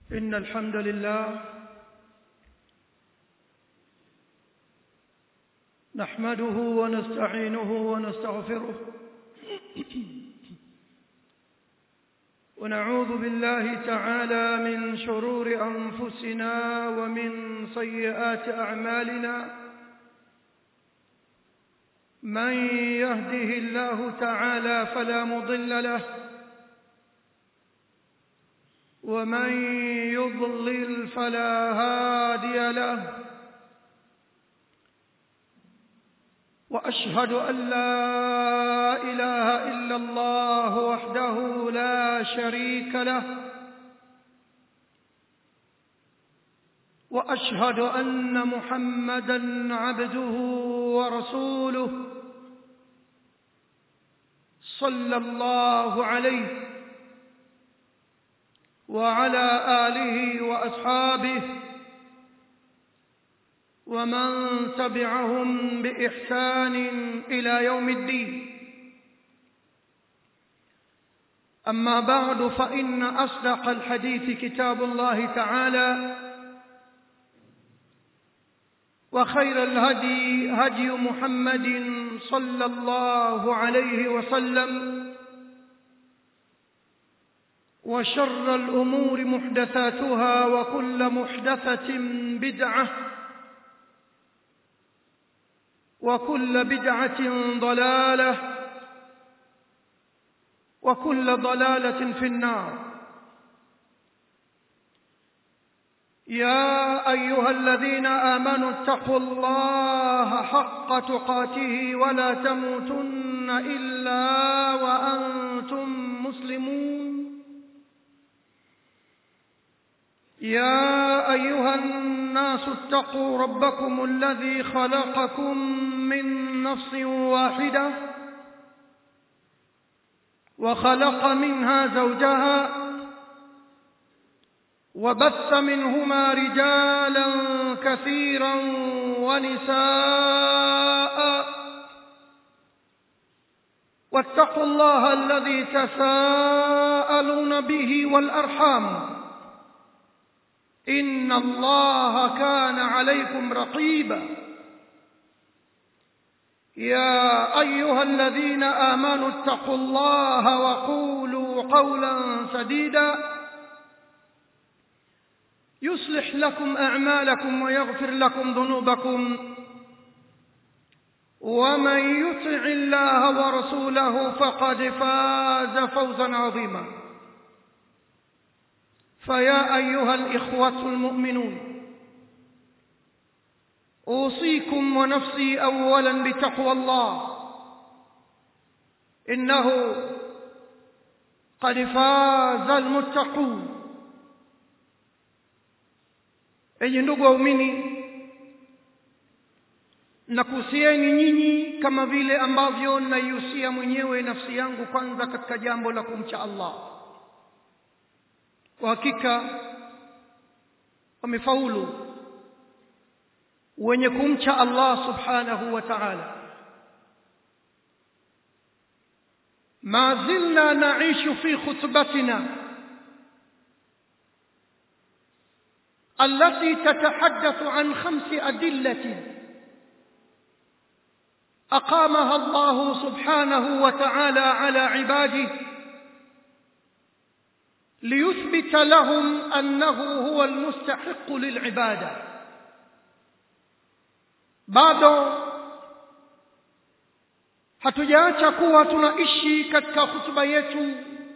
إن الحمد لله نحمده ونستعينه ونستغفره ونعوذ بالله تعالى من شرور أنفسنا ومن سيئات أعمالنا من يهده الله تعالى فلا مضل له ومن يضلل فلا هادي له واشهد ان لا اله الا الله وحده لا شريك له واشهد ان محمدا عبده ورسوله صلى الله عليه وعلى آله وأصحابه ومن تبعهم بإحسان إلى يوم الدين أما بعد فإن أصدق الحديث كتاب الله تعالى وخير الهدي هدي محمد صلى الله عليه وسلم وشر الأمور محدثاتها وكل محدثة بدعة وكل بدعة ضلالة وكل ضلالة في النار يا أيها الذين آمنوا اتقوا الله حق تقاته ولا تموتن إلا وأنتم مسلمون يا أيها الناس اتقوا ربكم الذي خلقكم من نفس واحدة وخلق منها زوجها وبث منهما رجالا كثيرا ونساء واتقوا الله الذي تساءلون به والأرحام إن الله كان عليكم رقيبا يا أيها الذين آمنوا اتقوا الله وقولوا قولا سديدا يصلح لكم أعمالكم ويغفر لكم ذنوبكم ومن يطع الله ورسوله فقد فاز فوزا عظيما فيا أيها الإخوة المؤمنون أوصيكم ونفسي أولا بتقوى الله إنه قد فاز المتقون enyi ndugu waumini nakuhusieni nyinyi kama vile ambavyo naihusia mwenyewe nafsi yangu kwanza katika jambo la kumcha Allah kwa hakika wamefaulu wenye kumcha Allah subhanahu wa ta'ala ما زلنا نعيش في خطبتنا التي تتحدث عن خمس أدلة أقامها الله سبحانه وتعالى على عباده ليثبت لهم أنه هو المستحق للعبادة bado hatujaacha kuwa tunaishi katika hutuba yetu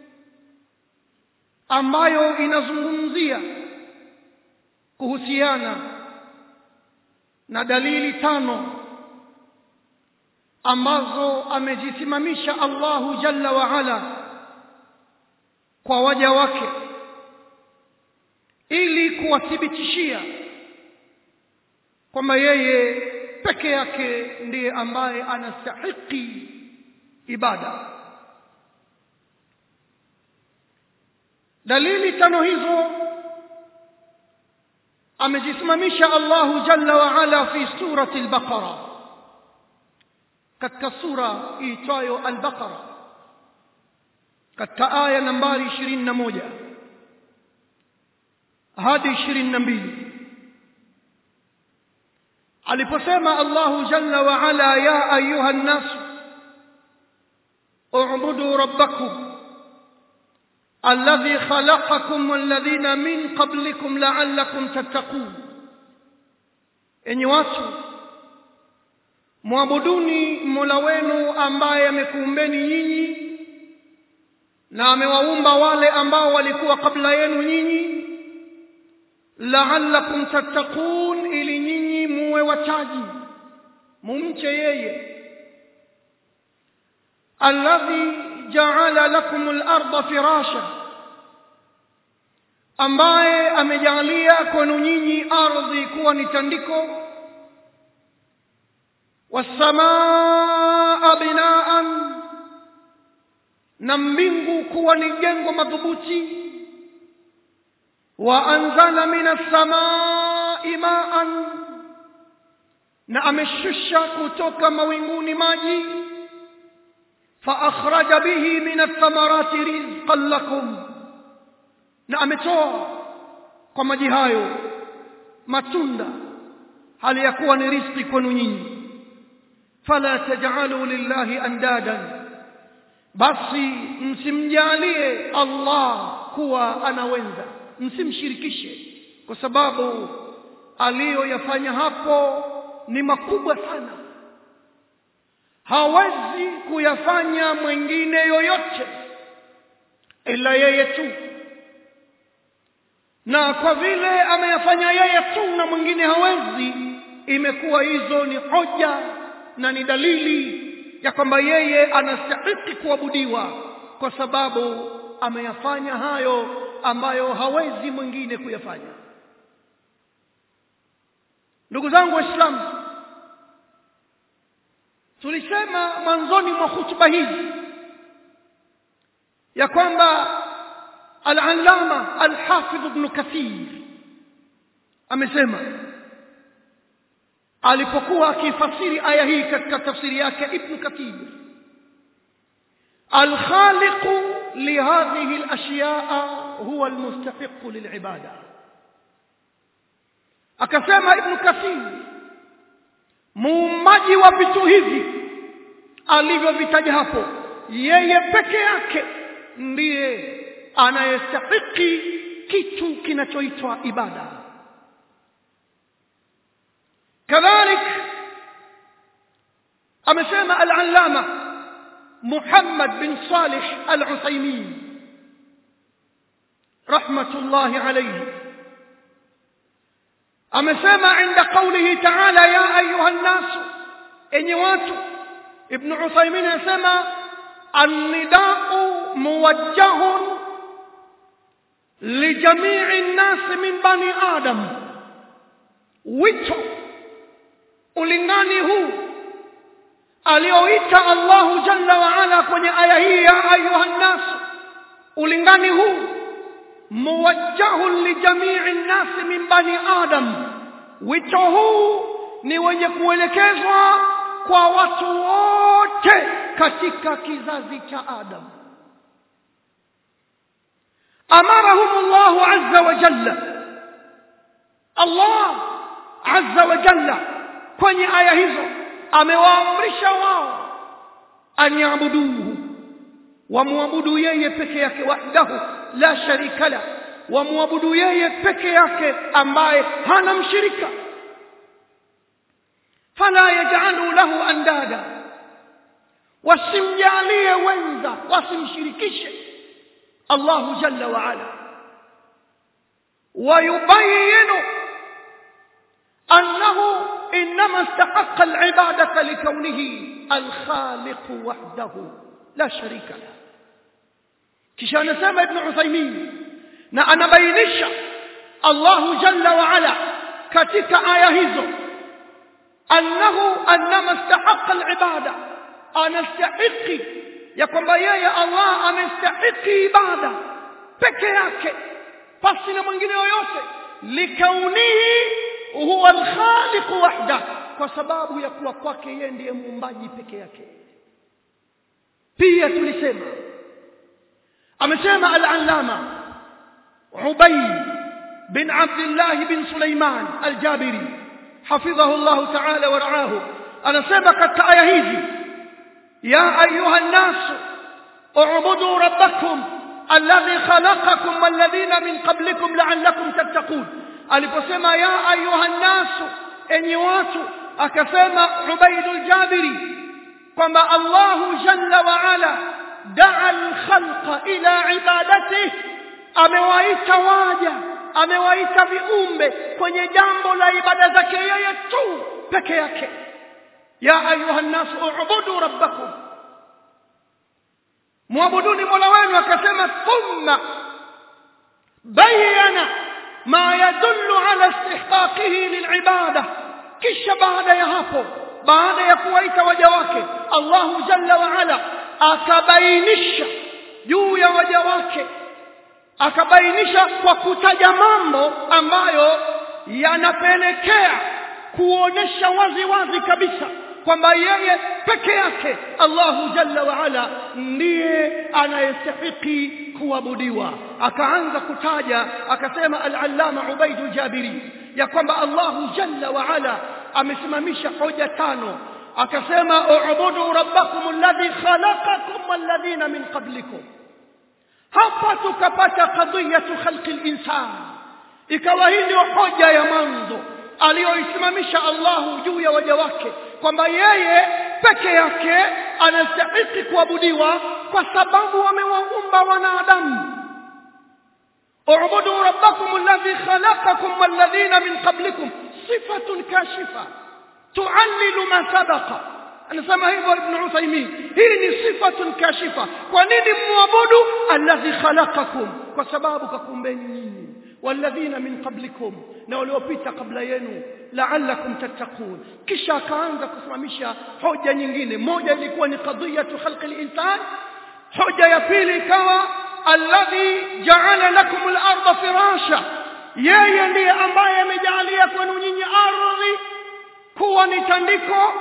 ambayo inazungumzia kuhusiana na dalili tano ambazo amejisimamisha Allahu jalla wa ala kwa waja wake ili kuwathibitishia kwamba yeye peke yake ndiye ambaye anastahiki ibada dalili tano hizo amejisimamisha Allahu jalla wa ala fi surati al-Baqara katika sura iitwayo al-Baqara katika aya nambari 21 hadi ishirini na mbili aliposema Allahu jalla wa ala ya ayuha nnas اعبدوا ربكم الذي خلقكم والذين من قبلكم لعلكم تتقون enyi watu mwabuduni mola wenu ambaye amekuumbeni nyinyi na amewaumba wale ambao walikuwa kabla yenu nyinyi la'allakum tattaqun ili nyinyi muwe wachaji mumche yeye alladhi ja'ala lakum al-ardha firasha ambaye amejalia kwenu nyinyi ardhi kuwa ni tandiko wasamaa binaan na mbingu kuwa ni jengo madhubuti wa anzala minas samai maan na ameshusha kutoka mawinguni maji fa akhraja bihi min athamarati rizqan lakum na ametoa kwa maji hayo matunda hali ya kuwa ni riziki kwenu nyinyi fala taj'alu lillahi andadan basi msimjalie Allah kuwa anawenza msimshirikishe kwa sababu aliyoyafanya hapo ni makubwa sana hawezi kuyafanya mwingine yoyote ila yeye tu na kwa vile ameyafanya yeye tu na mwingine hawezi imekuwa hizo ni hoja na ni dalili ya kwamba yeye anastahili kuabudiwa kwa sababu ameyafanya hayo ambayo hawezi mwingine kuyafanya ndugu zangu waislamu tulisema mwanzoni mwa hutuba hizi ya kwamba al-allama al-hafidh ibn kathir amesema alipokuwa akifasiri aya hii katika tafsiri yake ibn kathir الخالق لهذه الأشياء هو المستحق للعبادة akasema ibn kathir muumbaji wa vitu hivi alivyovitaja hapo yeye peke yake ndiye anayestahiki kitu kinachoitwa ibada kadhalik amesema al-allama Muhammad bin Salih al-Uthaymeen rahmatullahi alayhi amesema inda qawlihi ta'ala ya ayuha an-nas enyi watu ibn Uthaymeen anasema an-nida'u muwajjahun lijamii an-nas min bani adam wito ulingani huu alioita Allahu jalla wa ala kwenye aya hii ya ayuha nas ulingani huu muwajjahun lijamii an-nas min bani adam wito huu ni wenye kuelekezwa kwa watu wote katika kizazi cha Adam amarahum Allah azza wa jalla Allah azza wa jalla kwenye aya hizo amewaamrisha wao anyabuduhu wamwabudu yeye peke yake wahdahu la sharika la wamwabudu yeye peke yake ambaye hana mshirika fala yaj'alu lahu andada wasimjalie wenza wasimshirikishe Allah jalla wa ala ويبين أنه إنما استحق العبادة لكونه الخالق وحده لا شريك له كشان سامة ابن عثيمين na anabainisha Allahu jalla wa ala katika aya hizo annahu annama istahaqa alibada anastahiqi ya kwamba yeye Allah amestahiki ibada peke yake pasi na mwingine yoyote likaunihi huwa alkhaliq wahda kwa sababu ya kuwa kwake yeye ndiye muumbaji peke yake pia tulisema amesema al-allama Ubay bin Abdullah bin Sulaiman al-Jabiri hafidhahu Allah ta'ala wa ra'ahu anasema katika aya hizi ya ayuha an-nas u'budu rabbakum alladhi khalaqakum walladhina min qablikum la'allakum tattaqun aliposema ya ayuha an-nas enyi watu akasema Ubaidul Jabiri kwamba Allahu jalla wa ala daa al-khalqa ila ibadatihi amewaita waja amewaita viumbe kwenye jambo la ibada zake yeye tu peke yake ya ayuha nnas ubudu rabbakum muabuduni mola wenu akasema thumma bayana ma yadullu ala istihqaqihi lilibada kisha baada ya hapo baada ya kuwaita waja wake Allahu jalla wa ala akabainisha juu ya waja wake akabainisha kwa kutaja mambo ambayo yanapelekea kuonesha wazi wazi kabisa kwamba yeye peke yake Allahu jalla wa ala ndiye anayestahiki kuabudiwa akaanza kutaja akasema al-allama Ubaidul Jabiri ya kwamba Allahu jalla wa ala amesimamisha hoja tano akasema ubudu rabbakum alladhi khalaqakum walladhina min qablikum hapa tukapata qadiyatu khalqi al-insan ikawa hii ndio hoja ya mwanzo aliyoisimamisha Allahu juu ya waja wake kwamba yeye peke yake anastahili kuabudiwa kwa sababu amewaumba wanadamu اعبدوا ربكم الذي خلقكم والذين من قبلكم صفة كاشفة تعلل ما سبق anasema hivyo ibn Uthaymeen hii ni sifatun kashifa kwa nini muabudu alladhi khalaqakum kwa sababu kakumbeni nyinyi walladhina min qablikum na waliopita kabla yenu la'allakum tattaqun kisha akaanza kusimamisha hoja nyingine moja ilikuwa ni qadiyatu khalqi al-insan hoja ya pili ikawa alladhi ja'ala lakum al-ardha firasha yeye ndiye ambaye amejalia kwenu nyinyi ardhi kuwa ni tandiko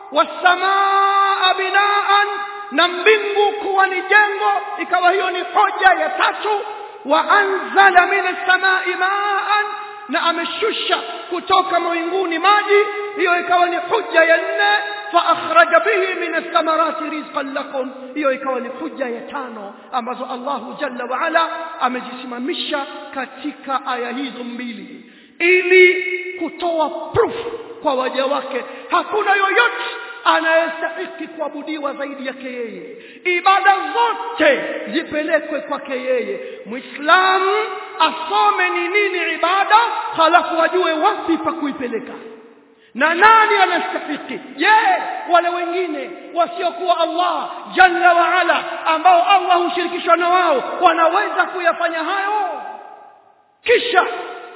wasamaa binaan na mbingu kuwa ni jengo ikawa hiyo ni hoja ya tatu wa anzala min as-samai ma'an na ameshusha kutoka mawinguni maji hiyo ikawa ni hujja ya nne fa akhraja bihi min ath-thamarati rizqan lakum hiyo ikawa ni hujja ya tano ambazo Allahu jalla wa ala amejisimamisha katika aya hizo mbili ili kutoa proof kwa waja wake hakuna yoyote anayestahiki kuabudiwa zaidi yake yeye ibada zote zipelekwe kwake yeye muislamu asome ni nini ibada halafu ajue wapi pa kuipeleka na nani anastahiki je wale wengine wasiokuwa Allah jalla wa ala ambao Allah hushirikishwa na wao wanaweza kuyafanya hayo kisha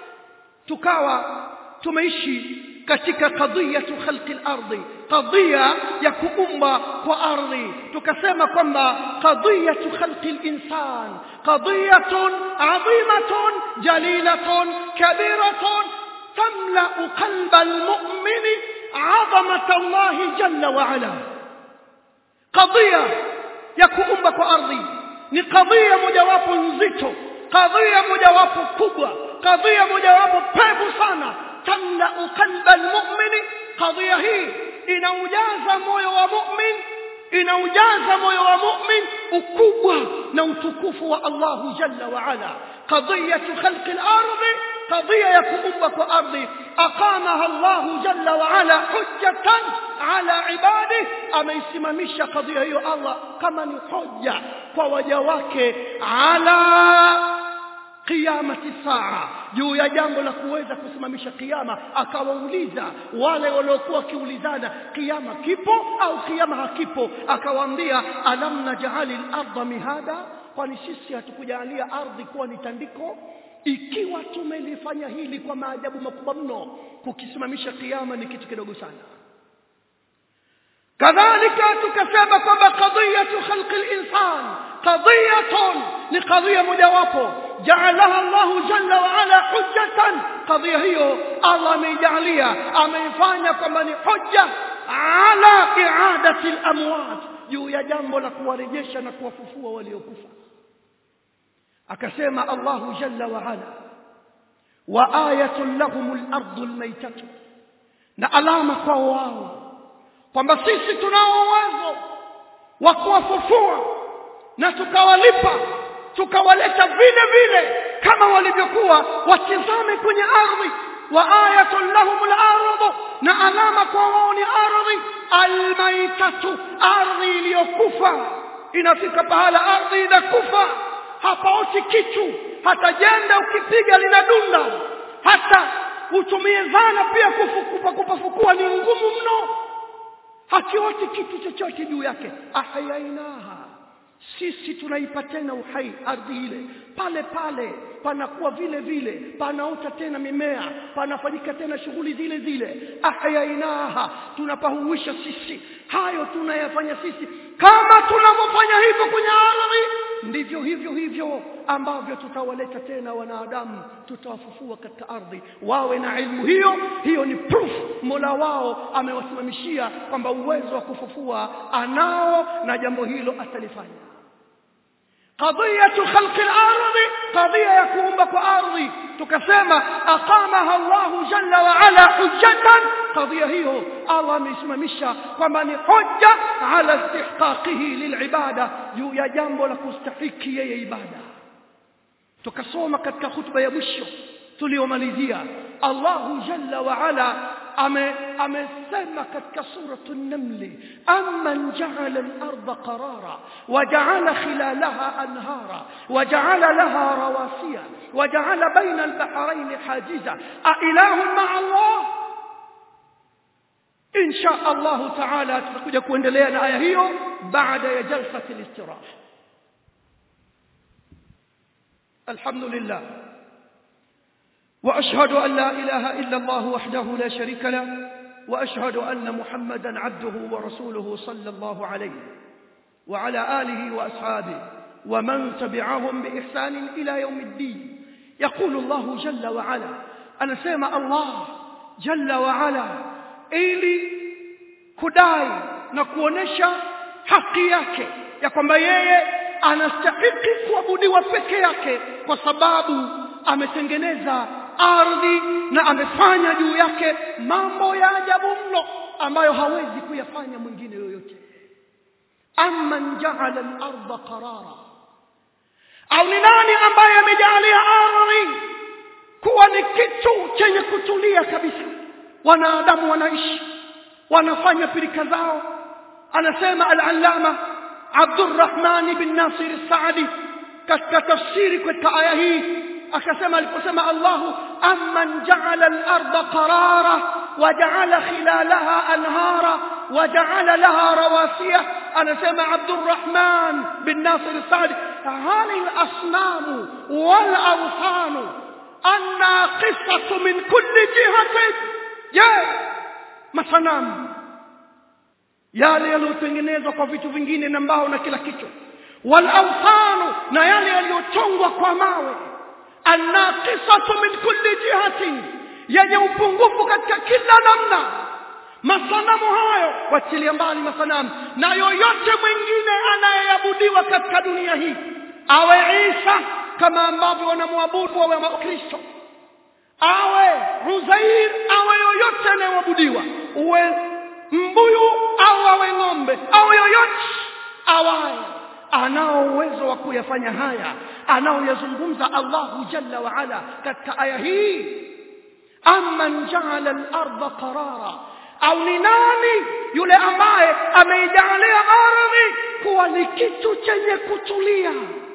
tukawa tumeishi katika qadiyatu khalqi al-ardi qadhiya ya kuumba kwa ardhi tukasema kwamba qadiyatu khalqi al-insan qadiyatun adhimatun jalilatun kabiratun tamla'u qalba al-mu'min 'azamata Allah jalla wa 'ala qadhiya ya kuumba kwa ardhi ni qadhiya mojawapo nzito qadhiya mojawapo kubwa qadhiya mojawapo pevu sana tamla'u qalba almu'min qadhiya hii inaujaza moyo wa mu'min inaujaza moyo wa mu'min ukubwa na utukufu wa Allahu jalla wa ala qadhiyatu khalqi al-ardi qadhiya ya kuumba kwa ardhi aqamaha Allahu jalla wa ala hujjatan ala ibadihi ameisimamisha qadhiya hiyo Allah kama ni hoja kwa waja wake ala qiyamati saa juu ya jambo la kuweza kusimamisha kiyama akawauliza wale waliokuwa wakiulizana kiyama kipo au kiyama hakipo akawaambia alam naj'ali al-ardha mihada kwani sisi hatukujalia ardhi kuwa ni tandiko ikiwa tumelifanya hili kwa maajabu makubwa mno kukisimamisha kiyama ni kitu kidogo sana kadhalika tukasema kwamba qadiyatu khalqi al-insan qadiyatun ni qadhiya mojawapo jaalaha Allahu jalla wa ala hujjatan qadhiya hiyo Allah ameijalia ameifanya kwamba ni hujja ala i'adati al-amwat juu ya jambo la kuwarejesha na kuwafufua waliokufa akasema Allahu jalla wa ala wa ayatun lahumul ardu almaytatu na alama kwa wao kwamba sisi tunao uwezo wa kuwafufua na tukawalipa tukawaleta vile vile kama walivyokuwa watizame kwenye ardhi wa ayatun lahumul ardu na alama kwa wao ni ardhi almaitatu ardhi iliyokufa inafika pahala ardhi inakufa hapaoti kitu hata jenda ukipiga linadunda hata utumie zana pia kufukupa kupafukua ni ngumu mno hakioti kitu chochote juu yake ahyainaha sisi tunaipa tena uhai ardhi ile pale pale panakuwa vile vile panaota tena mimea panafanyika tena shughuli zile zile ahyainaha tunapahuisha sisi hayo tunayafanya sisi kama tunavyofanya hivyo kwenye ardhi ndivyo hivyo hivyo ambavyo tutawaleta tena wanadamu tutawafufua katika ardhi wawe na ilmu hiyo hiyo ni proof Mola wao amewasimamishia kwamba uwezo wa kufufua anao na jambo hilo atalifanya qadiyatu khalqi al-ardi qadiya ya kuumba kwa ardhi tukasema aqamaha Allahu jalla wa ala hujjatan qadiya hiyo Allah amesimamisha kwamba ni hujja ala istihqaqihi lilibada juu ya jambo la kustahiki yeye ibada tukasoma katika hutuba ya mwisho tuliyomalizia Allahu jalla wa ala ame amesema katika suratu an-naml amman ja'ala al-ardha qarara wa ja'ala khilalaha anhara wa ja'ala laha rawasiya wa ja'ala bayna al-bahrayn hajiza a ilahun ma'a Allah insha Allah ta'ala tutakuja kuendelea na aya hiyo baada ya jalsati al-istiraha alhamdulillah واشهد ان لا اله الا الله وحده لا شريك له واشهد ان محمدا عبده ورسوله صلى الله عليه وعلى اله واصحابه ومن تبعهم باحسان الى يوم الدين يقول الله جل وعلا انا سمع الله جل وعلا ili kudai na kuonesha haki yake ya kwamba yeye anastahili kuabudiwa peke yake kwa sababu ametengeneza ardhi na amefanya juu yake mambo ya ajabu mno ambayo hawezi kuyafanya mwingine yoyote amman ja'ala al-ardha qarara au ni nani ambaye amejalia ardhi kuwa ni kitu chenye kutulia kabisa wanadamu wanaishi wanafanya pilika zao anasema al-allama Abdurrahman bin Nasir al-Saadi katika tafsiri katika aya hii akasema aliposema Allahu amman ja'ala al-ardha qarara wa ja'ala khilalaha anhara wa ja'ala laha rawasiya anasema Abdurrahman bin Nasir al-Saadi hali al-asnam wal awthan annaqisatu min kulli jihatin je masanamu yale yaliyotengenezwa kwa vitu vingine na mbao na kila kitu wal awthanu na yale yaliyochongwa kwa mawe annaqisatu min kulli jihatin yenye upungufu katika kila namna masanamu hayo wachilia mbali masanamu na yoyote mwingine anayeabudiwa katika dunia hii awe Isa kama ambavyo wanamwabudu wawe Wakristo awe Uzair awe yoyote anayeabudiwa uwe mbuyu au awe ng'ombe au yoyote awaye anao uwezo wa kuyafanya haya anaoyazungumza Allahu jalla wa ala katika aya hii amman ja'ala al-ardha qarara au ni nani yule ambaye ameijalia ardhi kuwa ni kitu chenye kutulia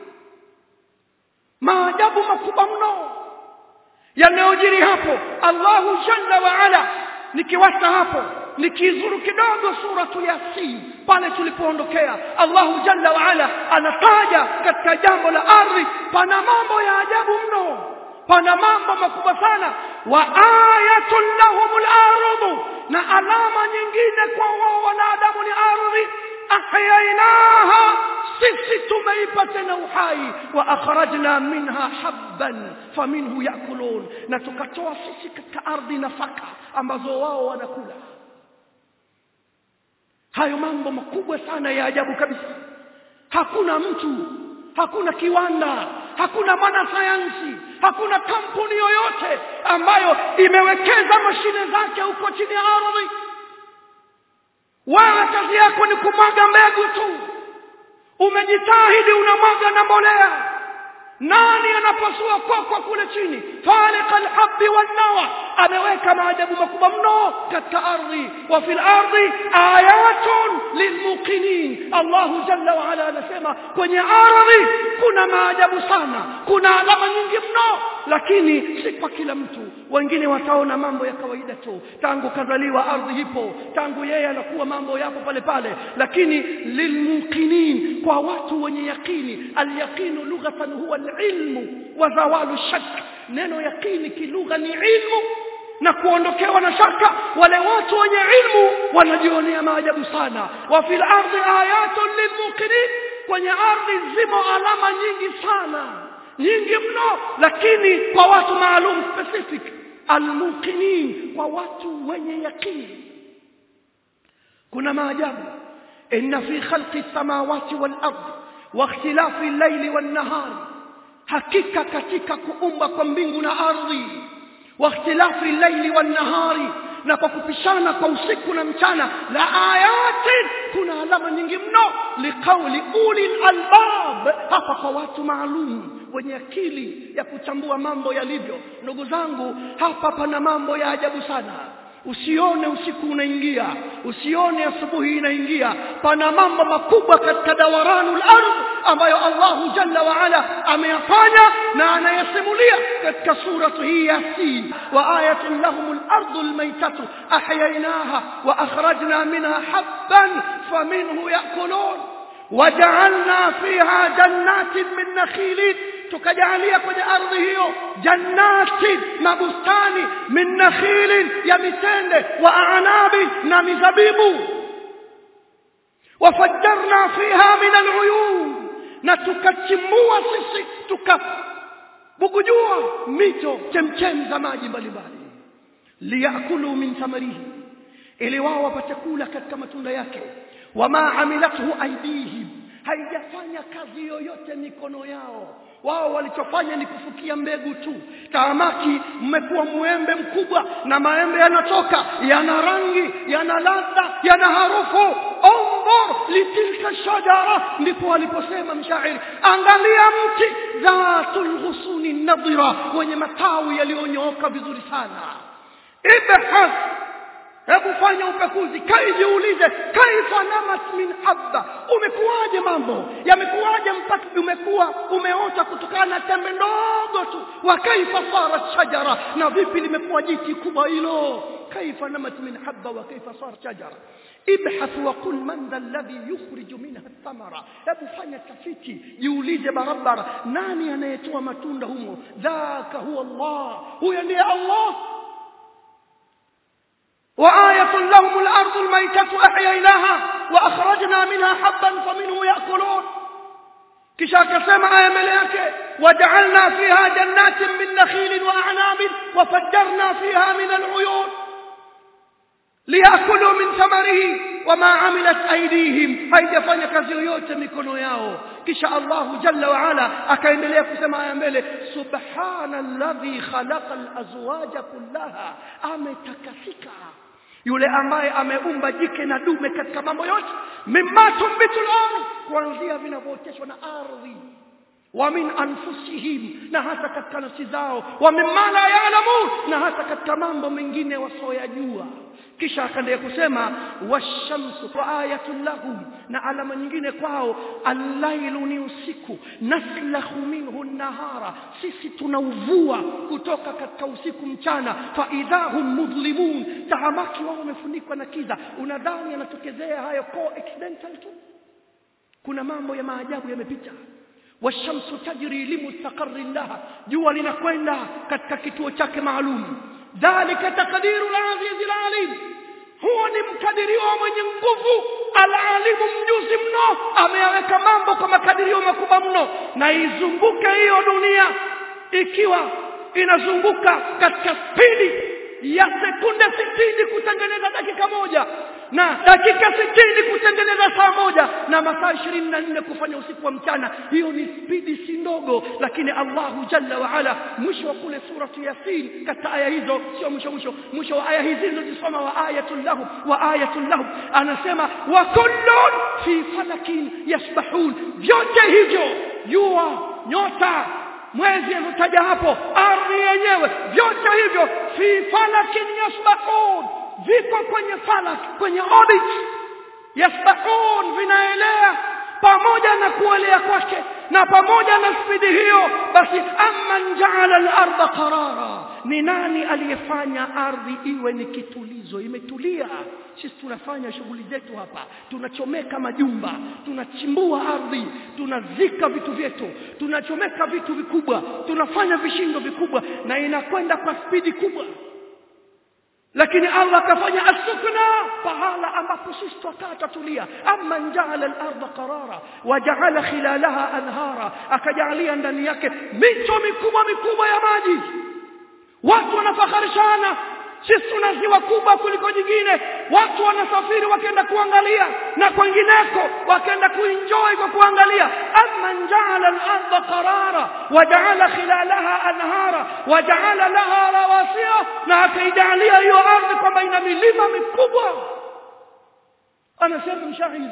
maajabu makubwa mno yanayojiri hapo Allahu jalla wa ala nikiwasa hapo nikizuru kidogo suratu yasin pale tulipoondokea Allahu jalla wa ala anataja katika jambo la ardhi pana mambo ya ajabu mno pana mambo makubwa sana wa ayatun lahumul ardu na alama nyingine kwa wao wanadamu ni ardhi ahyainaha sisi tumeipa tena uhai wa akhrajna minha habban faminhu yakulun na tukatoa sisi katika ardhi nafaka ambazo wao wanakula hayo mambo makubwa sana ya ajabu kabisa hakuna mtu hakuna kiwanda hakuna mwanasayansi hakuna kampuni yoyote ambayo imewekeza mashine zake huko chini ya ardhi wewe kazi yako ni kumwaga mbegu tu umejitahidi unamwaga na mbolea nani anapasua kokwa kule chini faliqa alhabbi wannawa ameweka maajabu makubwa mno katika ardhi wa fil ardi ayatun lilmuqinin Allah jalla wa ala anasema kwenye ardhi kuna maajabu sana kuna alama nyingi mno lakini si kwa kila mtu wengine wataona mambo ya kawaida tu tangu kazaliwa ardhi ipo tangu yeye anakuwa mambo yapo pale pale lakini lilmuqinin kwa watu wenye yakini alyaqinu lughatan huwa alilmu wa zawalu shak neno yaqini kilugha ni ilmu na kuondokewa na shaka wale watu wenye ilmu wanajionea maajabu sana wa fil ardi ayatun lilmuqinin kwenye ardhi zimo alama nyingi sana nyingi mno lakini kwa watu maalum specific almuqinin kwa watu wenye yakini kuna maajabu inna fi khalqi samawati wal ard wa ikhtilafi al-layli wan nahar hakika katika kuumba kwa mbingu na ardhi wa ikhtilafi al-layli wan nahari na kwa kupishana kwa usiku na mchana la ayatin kuna alama nyingi mno liqauli ulil albab hapa kwa watu maalum wenye akili ya kuchambua mambo yalivyo ndugu zangu hapa pana mambo ya ajabu sana usione usiku unaingia usione asubuhi inaingia pana mambo makubwa katika dawaranul ardh ambayo Allahu jalla wa ala ameyafanya na anayasimulia katika suratu hii Yasin wa ayatun lahumul ardul maytatu ahyaynaha wa akhrajna minha habban faminhu yakulun وجعلنا فيها جنات من نخيل tukajalia kwenye ardhi hiyo jannati mabustani min nakhilin ya mitende wa anabi na mizabibu wafajjarna fiha min aluyun na tukachimbua sisi tukabugujua mito chemchem za maji mbalimbali liyakulu min thamarihi ili wao wapate kula katika matunda yake wama amilathu aidihim haijafanya kazi yoyote mikono yao wao walichofanya ni kufukia mbegu tu taamaki mmekuwa mwembe mkubwa na maembe yanatoka yana rangi yana ladha yana harufu onzur litilka shajara ndipo aliposema mshairi angalia mti dhatul ghusuni nadhira wenye matawi yaliyonyooka vizuri sana ibhas hebu fanya upekuzi kaijiulize kaifa namat min habba umekuwaje mambo yamekuwaje mpaka umekuwa umeota kutokana na tembe ndogo tu wa kaifa sarat shajara na vipi limekuwa jiti kubwa hilo kaifa namat min habba wa kaifa sarat shajara ibhath wa qul man dha alladhi yukhriju minha thamara hebu fanya tafiti jiulize barabara nani anayetoa matunda humo dhaka huwa Allah huyo ndiye Allah وآية لهم الأرض الميتة أحييناها وأخرجنا منها حبا فمنه يأكلون kisha akasema aya mbele yake wajaalna fiha jannatin min nakhilin wa a'nabin wa fajjarna fiha min al'uyun liyakulu min thamarihi wama amilat aydihim haijafanya kazi yoyote mikono yao kisha Allahu jalla wa ala akaendelea kusema aya mbele subhanalladhi khalaqa al-azwaja kullaha ametakasika yule ambaye ameumba jike na dume katika mambo yote mimma tumbitul ardh kuanzia vinavyooteshwa na ardhi wa min anfusihim na hata katika nafsi zao wa mimma la ya'lamun na hata katika mambo mengine wasioyajua kisha akaendelea kusema washamsu wa ayatun lahum na alama nyingine kwao allailu ni usiku naslahu minhu nahara sisi tunauvua kutoka katika usiku mchana fa idahum mudlimun tahamaki wao wamefunikwa na kiza unadhani yanatokezea hayo coincidental tu kuna mambo ya maajabu yamepita washamsu tajri limustaqarri laha jua linakwenda katika kituo chake maalum dhalika taqdiru al-aziz al-alim huo ni mkadirio mwenye nguvu alalimu mjuzi mno ameyaweka mambo kwa makadirio makubwa mno na izunguke hiyo dunia ikiwa inazunguka katika spidi ya sekunde sitini kutengeneza dakika moja na dakika sitini kutengeneza saa moja na masaa ishirini na nne kufanya usiku wa mchana hiyo ni spidi si ndogo lakini Allahu jalla wa ala mwisho wa kule suratu yasin katika aya hizo sio mwisho mwisho mwisho wa aya hizi zilizosoma wa ayatul lahu wa ayatul lahu anasema wa kullun fi falakin yasbahun vyote hivyo jua nyota mwezi alitaja hapo ardhi yenyewe vyote hivyo fi falakin yasbahun viko kwenye falak kwenye orbit yasbahun vinaelea pamoja na kuelea kwake na pamoja na spidi hiyo basi amman jaala al-ardha qarara ni nani aliyefanya ardhi iwe ni kitulizo imetulia sisi tunafanya shughuli zetu hapa tunachomeka majumba tunachimbua ardhi tunazika vitu vyetu tunachomeka vitu vikubwa tunafanya vishindo vikubwa na inakwenda kwa spidi kubwa lakini Allah akafanya asukna pahala ambapo sisi tutakaa tatulia amma jaala al-ardha qarara wa jaala khilalaha anhara akajalia ndani yake mito mikubwa mikubwa ya maji watu wanafakharishana sisi tuna ziwa kubwa kuliko jingine watu wanasafiri wakaenda kuangalia na kwengineko wakaenda kuenjoy kwa kuangalia amma jaala al-ardha qarara wa jaala khilalaha anhara wa jaala laha rawasiya na akaijalia hiyo ardhi kwamba ina milima mikubwa anasema mshairi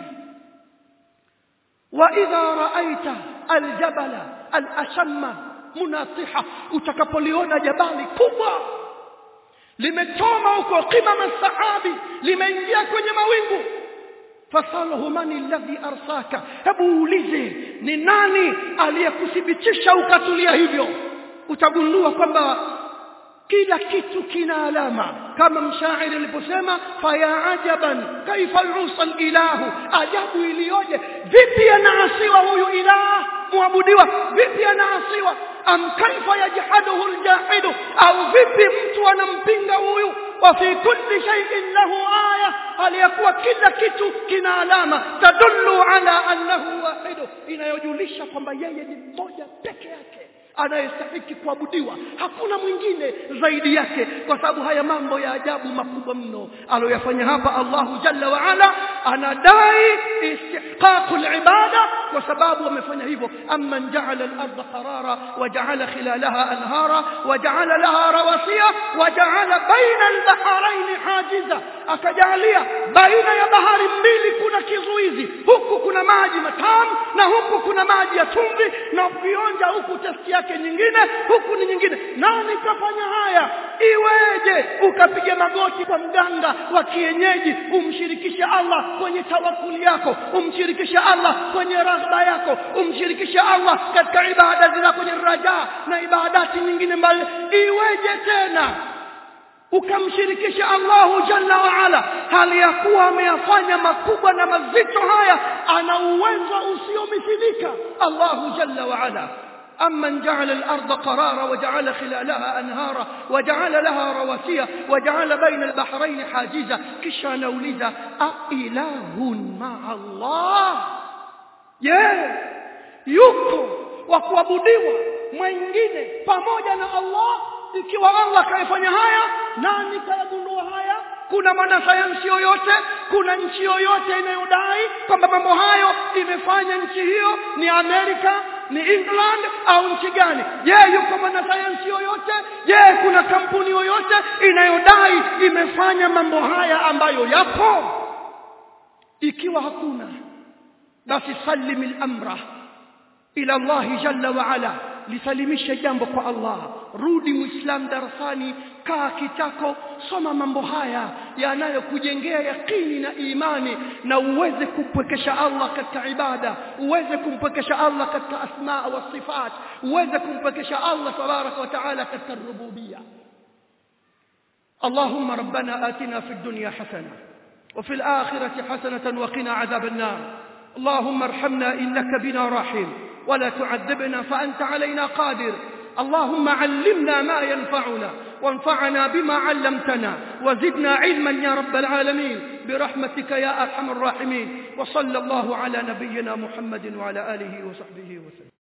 wa idha ra'aita al-jabala al-ashamma munatiha utakapoliona jabali kubwa limetoma huko qimama sahabi limeingia kwenye mawingu fasalahu mani alladhi arsaka hebu uulize ni nani aliyekuthibitisha ukatulia hivyo utagundua kwamba kila kitu kina alama kama mshairi aliposema faya ajaban kaifa yusal ilahu ajabu iliyoje vipi anaasiwa huyu ilah muabudiwa vipi anaasiwa am kaifa yajhaduhu aljahidu au vipi mtu anampinga huyu wa fi kulli shay'in lahu aya aliyakuwa kila kitu kina alama tadullu ala annahu wahidu inayojulisha kwamba yeye ni mmoja peke yake anayestahiki kuabudiwa hakuna mwingine zaidi yake kwa sababu haya mambo ya ajabu makubwa mno aliyoyafanya hapa Allahu jalla wa ala anadai istihqaqu al-ibada kwa sababu wamefanya hivyo amma ja'ala al-ardha qarara wa ja'ala khilalaha anhara wa ja'ala laha rawasiya wa ja'ala baina al-bahrayn hajiza akajalia baina ya bahari mbili kuna kizuizi huku kuna maji matamu na huku kuna maji ya chumvi na ukionja huku testi yake nyingine huku ni nyingine nani kafanya haya iweje ukapiga magoti kwa mganga wa kienyeji umshirikishe Allah kwenye tawakuli yako umshirikishe Allah kwenye raghba yako umshirikishe Allah katika ibada zina kwenye raja na ibadati nyingine mbali iweje tena ukamshirikisha Allahu jalla wa ala hali ya kuwa ameyafanya makubwa na mazito haya ana uwezo usiomithilika Allahu jalla wa ala أمن جعل الأرض قرارا وجعل خلالها أنهارا وجعل لها رواسي وجعل بين البحرين حاجزا كشا نولد أإله مع الله yeah. yuko wa kuabudiwa mwingine pamoja na Allah ikiwa Allah kaifanya haya nani kayagundua haya kuna mwanasayansi yoyote kuna nchi yoyote inayodai kwamba mambo hayo imefanya nchi hiyo ni Amerika ni England au nchi gani je yuko mwanasayansi yoyote je kuna kampuni yoyote inayodai imefanya mambo haya ambayo yapo ikiwa hakuna basi salimil amra ila Allah jalla wa ala lisalimishe jambo kwa Allah rudi muislam darasani kaa kitako soma mambo haya yanayokujengea yakini na imani na uweze kumpwekesha Allah katika ibada uweze kumpwekesha Allah katika asma wa sifat uweze kumpwekesha Allah tabaraka wa taala katika rububia اللهم ربنا آتنا في الدنيا حسنة وفي الآخرة حسنة وقنا عذاب النار اللهم ارحمنا إنك بنا راحم ولا تعذبنا فأنت علينا قادر اللهم علمنا ما ينفعنا وانفعنا بما علمتنا وزدنا علما يا رب العالمين برحمتك يا أرحم الراحمين وصلى الله على نبينا محمد وعلى آله وصحبه وسلم